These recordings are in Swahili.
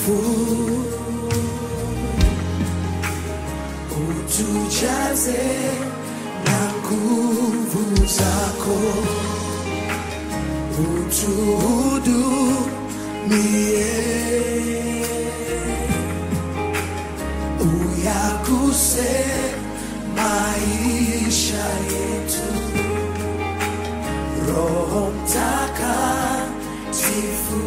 Mtakatifu, utujaze na nguvu zako, utuhudumie, uyaguse maisha yetu. Roho Mtakatifu,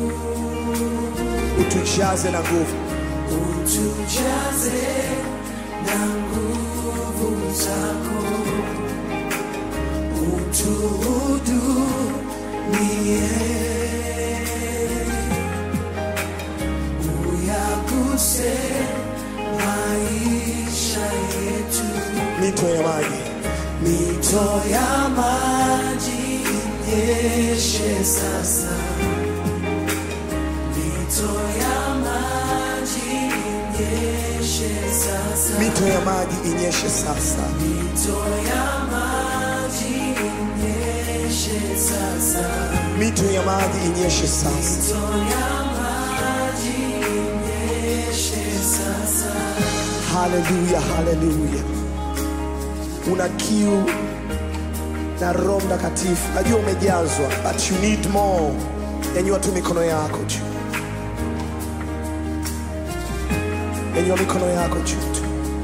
utujaze na nguvu utujaze na nguvu zako, utuhudumie, uyaguse maisha yetu. mito ya maji Mito ya maji inyeshe sasa, mito ya maji inyeshe sasa, mito ya maji inyeshe sasa mito ya maji inyeshe sasa, mito ya maji inyeshe sasa mito ya maji inyeshe sasa. haleluya haleluya una kiu na roho mtakatifu najua umejazwa but you need more nyanyua tu mikono yako juu nyanyua mikono yako juu tu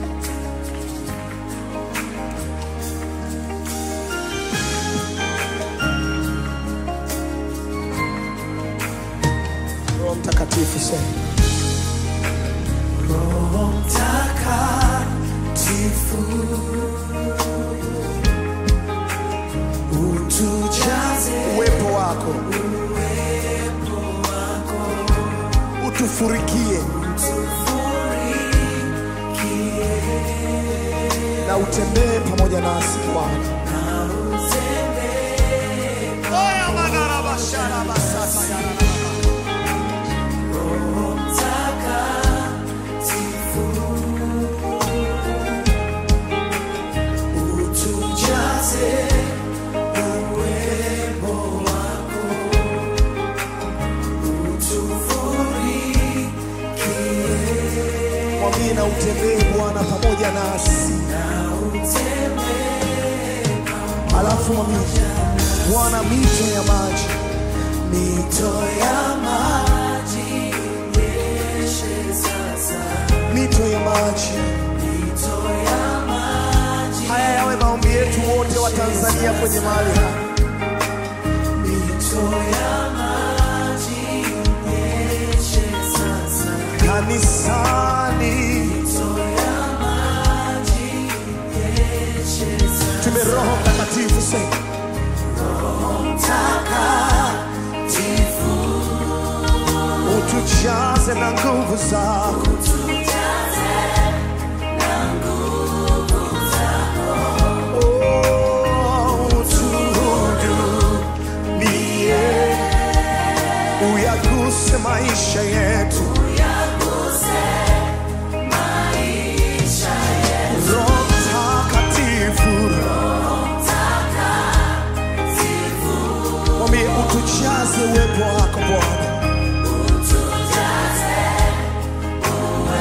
roho mtakatifu sema Roho Mtakatifu, utujaze uwepo wako utufurikie na utembee pamoja nasi Bwana. Oya manarabashara basasa yararaba. Mtakatifu, utujaze uwepo wako, utufurikie Mwambie na utembee Bwana pamoja nasi, na utembee alafu mwambie Bwana, mito ya maji mito ya maji inyeshe sasa, mito ya maji. mito ya maji, Haya yawe maombi yetu wote wa Tanzania kwenye mahali hapa. mito ya maji inyeshe sasa, kanisani, mito ya maji inyeshe sasa. tume Roho Mtakatifu sema Mtakatifu, utujaze na nguvu zako, tujaze na nguvu zako, Oh, utuhudumie, uyaguse maisha yetu. uyaguse maisha yetu. Roho Mtakatifu, Mtakatifu, mwambie utujaze uwepo wako Bwana, utujaze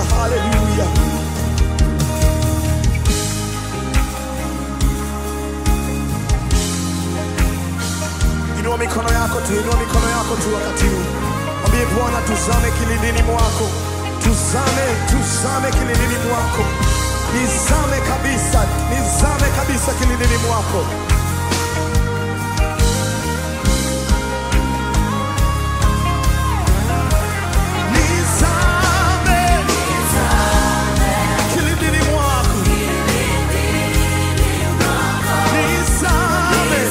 haleluya, haleluya. Inua mikono yako tu, inua mikono yako tu wakati huu. Mwambie Bwana, tuzame kilindini mwako, tuzame, tuzame kilindini mwako, nizame kabisa, nizame kabisa kilindini mwako. Nizame kilindini mwako, nizame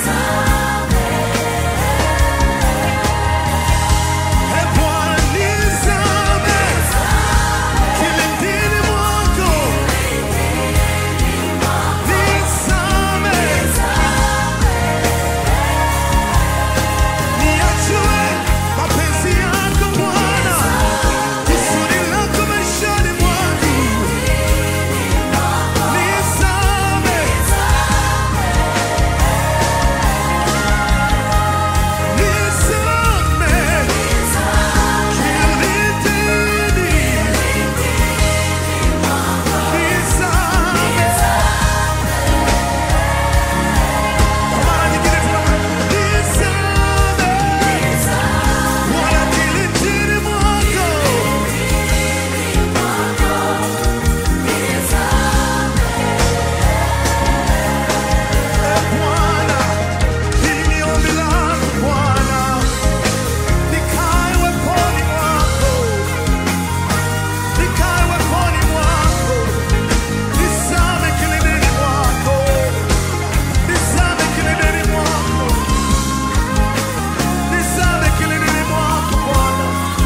E Bwana, nizame kilindini mwako, nizame niachue mapenzi yako Bwana, kusudi lako maishani mwangu, nizame nizame kilindini, nizame Kwa mara nyingine tunaomba, nizame Bwana kilindini mwako, e Bwana, hili ni ombi langu Bwana, nikae weponi mwako, nikae weponi mwako, nizame kilindini mwako, nizame kilindini mwako, nizame kilindini mwako Bwana.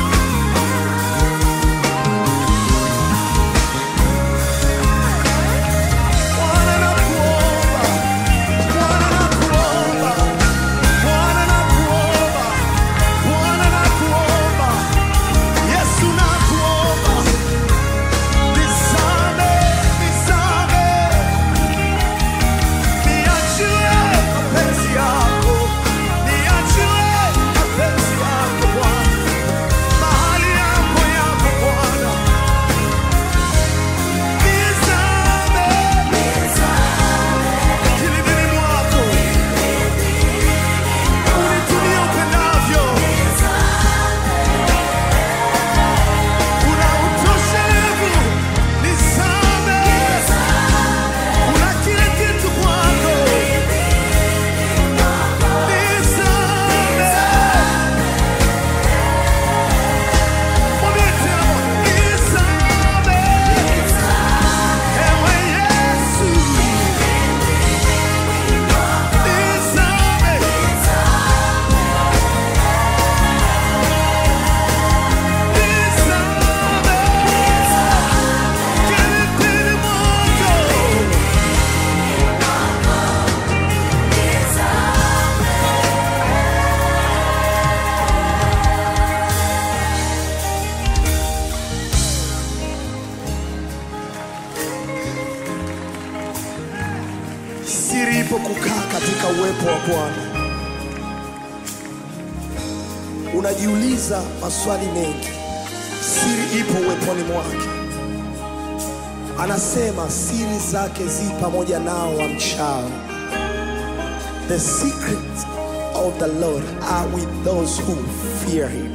Bwana nakuomba, Bwana nakuomba, Bwana nakuomba, Bwana nakuomba, Yesu nakuomba, nizame, nizame, niachie mapenzi yako, niachie mapenzi yako Bwana, mahali yako yako Bwana, nizame kilindini mwako, unitumie upendavyo. Una utoshelevu, nizame. Una kila kitu kwako, nizame. Mwambie tena, nizame. Ewe Yesu, nizame. Nizame. Kilindini mwako. Siri ipo kukaa katika uwepo wa Bwana. Unajiuliza maswali mengi, siri ipo uweponi mwake. Anasema siri zake zi pamoja nao wamchao. The secrets of the Lord are with those who fear him.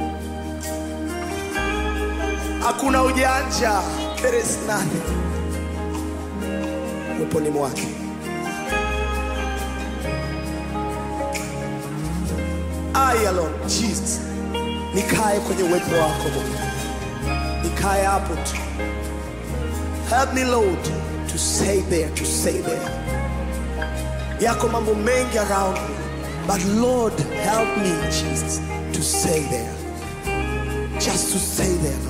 Hakuna ujanja, there is nothing uweponi mwake. I alone, Jesus, nikae kwenye uwepo wako Bwana, nikae hapo tu. Help me Lord to stay there, to stay there. Yako mambo mengi around me, but Lord help me Jesus to stay there, just to stay there. Lord.